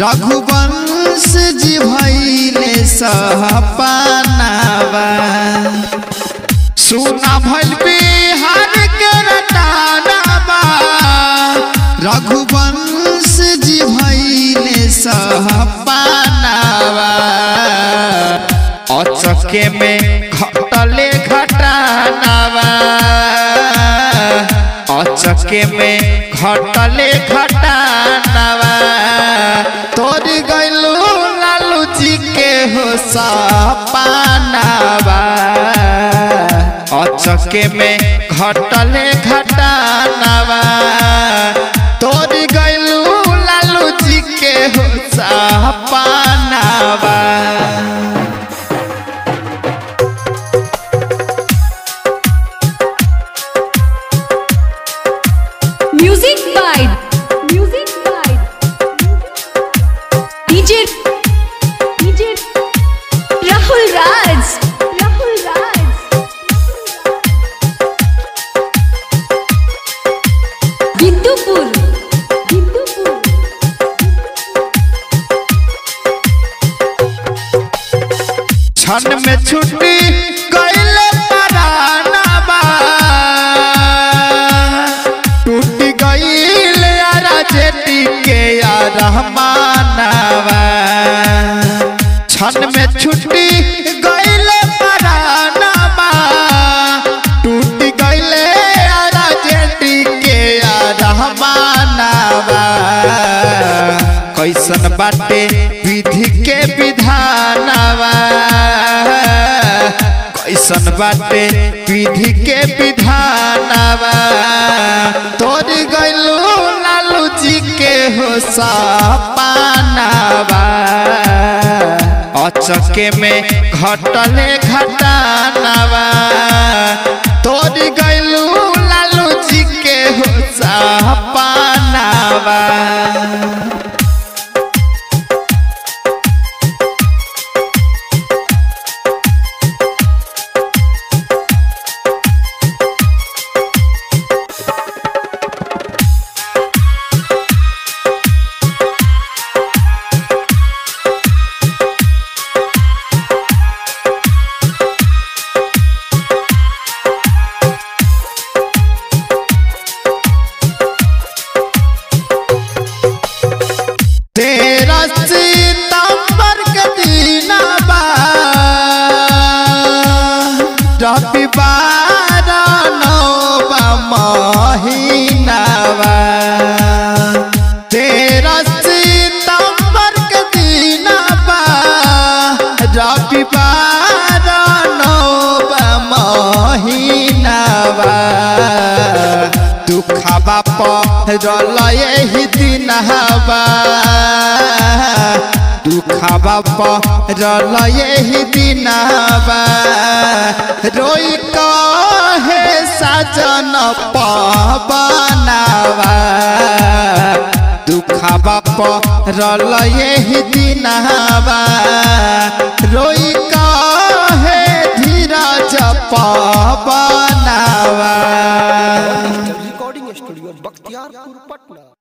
रघुवंश जी भैले सहपानावा सुना भइल बिहार के रटानावा रघुवंश जी भैले सहपानावा अचके में घटले घटानावा अचके में घटले घटानावा तोरी गैलू लालू जी के हो सपानावा अचके में घटले घटानावा तोरी गैलू लालू जी के हो सपानावा Music by Music by DJ DJ Rahul Raj Rahul Raj Bindupur Bindupur क्षण में छुट्टी गईले परानावा टूट गईले यारा जेटी के यार रहमानावा क्षण में छुट्टी गईले परानावा टूट गईले यारा जेटी के यार रहमानावा कैसन बाटे विधि के विधानवा कैसन बाटे विधि के विधानवा तोर गैलू लालू जी के हो सपानावा अचके में घटले घटानवा तोर गैलू लालू जी के हो सपानावा तेरा सितंबर के दीनाबा रविवार नौबा महीनावा तेरा सितंबर के दीनाबा रविवार नौबा महीनावा दुखबा पहरल यही दिन हवा दुखबा पहरल यही दिन हवा रोई कहे साजन पवनावा दुखबा पहरल यही दिन हवा रोई कहे धीरज पवनावा रिकॉर्डिंग स्टूडियो बख्तियारपुर पटना